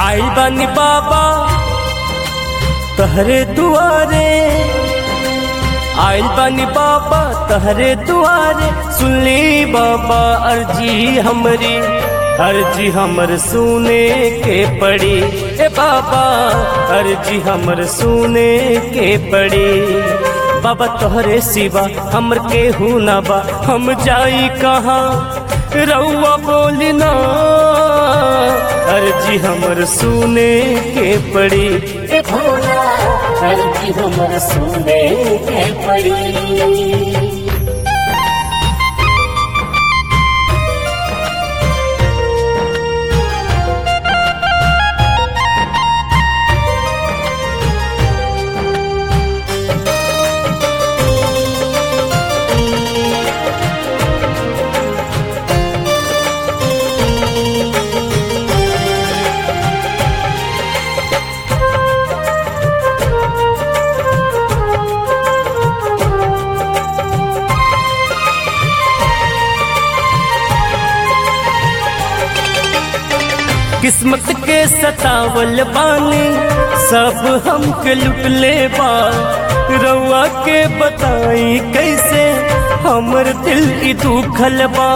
आई बनी बाबा तहरे दुआरे आइल बनी बाबा तहरे दुआरे सुनली बाबा अर्जी हमरी अर्जी हमर सुने के पड़ी ए बाबा अर्जी हमर सुने के पड़ी बाबा तोहरे सिवा हमर केहू ना बा हम जाई कहाँ रउआ बोली ना अर्जी हमर सुने के पड़ी ए भोला अर्जी हमर सुने के पड़ी किस्मत के सतावल बानी सब हमके लुट ले बा रउआ के बताई कैसे हमर दिल ई दुखल बा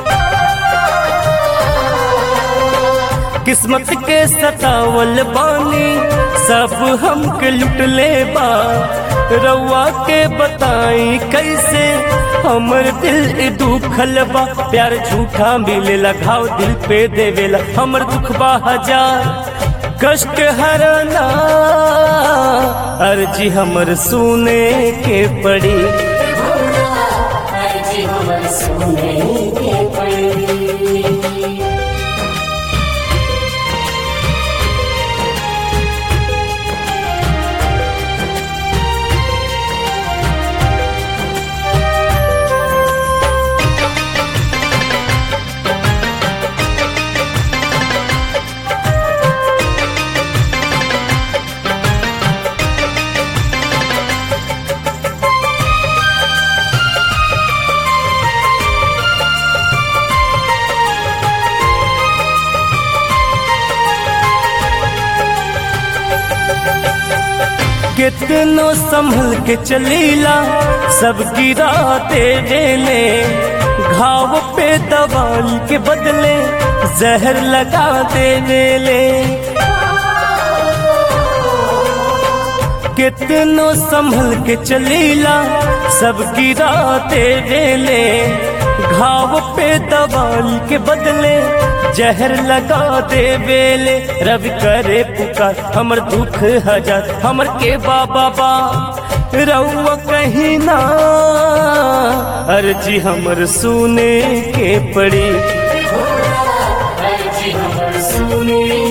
किस्मत के सतावल बानी सब हमके लुट ले बा रउआ के बताई कैसे हमर दिल ई दुखल बा प्यार झूठा मिलेला घाव दिल पे देवेला हमर दुख बा हजार कष्ट हरना अर्जी हमर सुने के पड़ी ए भोला अर्जी हमर सुने के पड़ी कितनो संभल के चलीला सब गिरा देले घाव पे दवाई के बदले जहर लगा देले कितनो संभल के चलीला सब गिरा देले घाव पे दवाई के बदले जहर लगा दे बेले रवि करे पुकार हमर दुख हजार हमर के बाबा बा रउआ कहीं ना अर्जी हमर सुने के पड़ी अर्जी हमर सुने